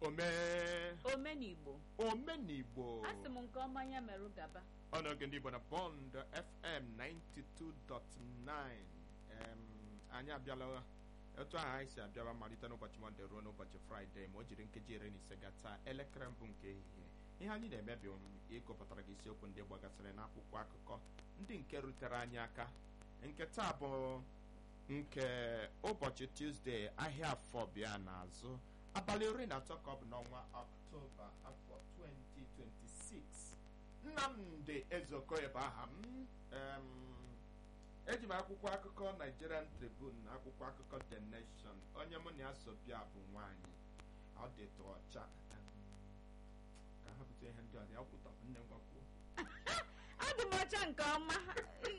omee omenigbo omenigbo asị m nke ọma ya merụ gaba ọnọgị ndị igbo na bond fm 92.9 em, anyị abịala etu ahụ anyị si abịaba malite n'ụbọchị mọnde ruo n'ụbọchị fraịde ma o jiri nkeji iri na ise gata elekere mbụ nke ehihie ihe anyị na-eme bụ ịgụpụtara gị isiokwu ndị gbagasịrị n'akwụkwọ akụkọ ndị nke rutere anyị aka nke taa bụ nke ụbọchị tuzdee ahịa afọ bịa n'azụ abalị iri na atọ ka ọ bụ n'ọnwa ọktoba afọ 2026 nnamdị ezeokoye bụ aha m em, eji m akwụkwọ akụkọ nigerian tribune na akwụkwọ akụkọ the nation onye mụ na ya so bịa bụ nwaanyị ọ dịtụ ọcha em, ka ha bute ihe ndị ọzọ ya kwụtọ nne ngwakwuo adị m ọcha nke ọma